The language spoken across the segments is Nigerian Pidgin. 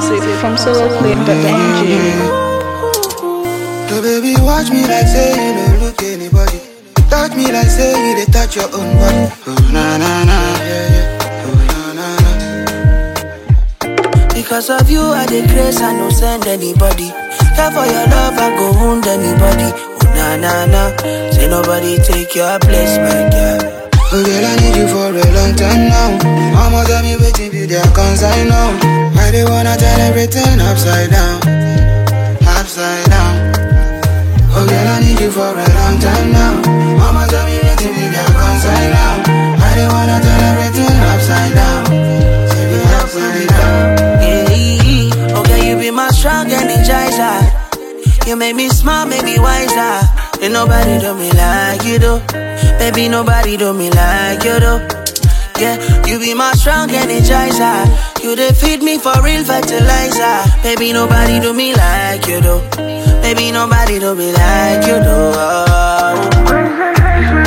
music from soloclip.ng. So baby, watch me like say you don't look anybody. Touch me like say you they touch your own body. Oh na na na, yeah yeah. Oh na na na. Because of you, I dey grace, I no send anybody. Care for your love, I go wound anybody. Oh na na na, say nobody take your place, my girl. Oh girl, I need you for a long time now. Mama tell me waiting be their concern now. I they wanna turn everything upside down, upside down. Oh girl, I need you for a long time now. Mama tell me waiting be their concern now. I they wanna turn everything upside down, say be upside down. Yeah, okay, you be my strong energizer. You make me smile, make me wiser. Ain't nobody do me like you do. Baby, nobody do me like you do. Yeah, you be my strong energizer. You dey feed me for real fertilizer. Baby, nobody do me like you do. Baby, nobody do me like you do. Oh.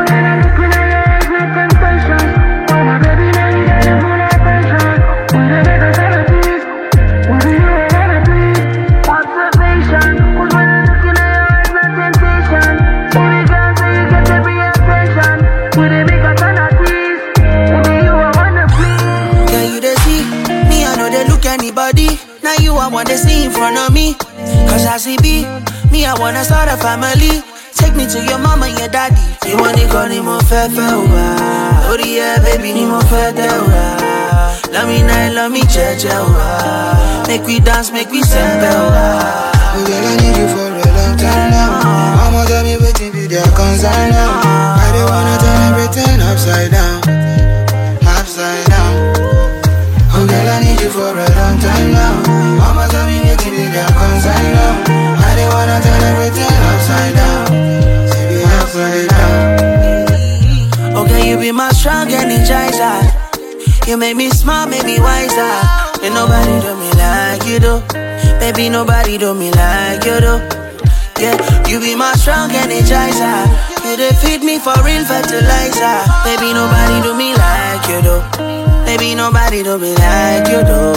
Yeah, you dey see me, I know they look anybody. Now you I wanna see in front of me. Cause I see B, me, I wanna start a family. Take me to your mama and your daddy. You want it, call more fair, fair, Oh, yeah, baby, ni more fair, Love me night, love me church, Make we dance, make we sempe, Oh girl, I need you for a long time now. Mama tell me waiting be their concern now. I they wanna turn everything upside down, upside down. Oh girl, I need you for a long time now. Mama tell me waiting be their concern now. I they wanna turn everything upside down, say be upside down. Okay, you be my strong energizer. You make me smile, make me wiser. Ain't nobody do me like you do. Baby, nobody do me like you do. Yeah, you be my strong energizer. You dey feed me for real fertilizer. Baby, nobody do me like you do. Baby, nobody do me like you do.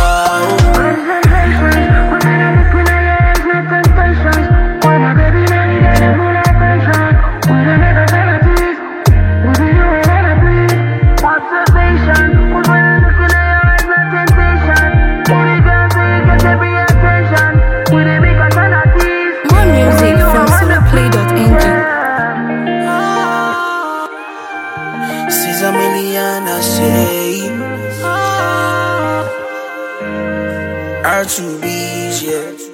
Oh. More music from soloclip.ng. Caesar Million, I say. R2B's, yeah.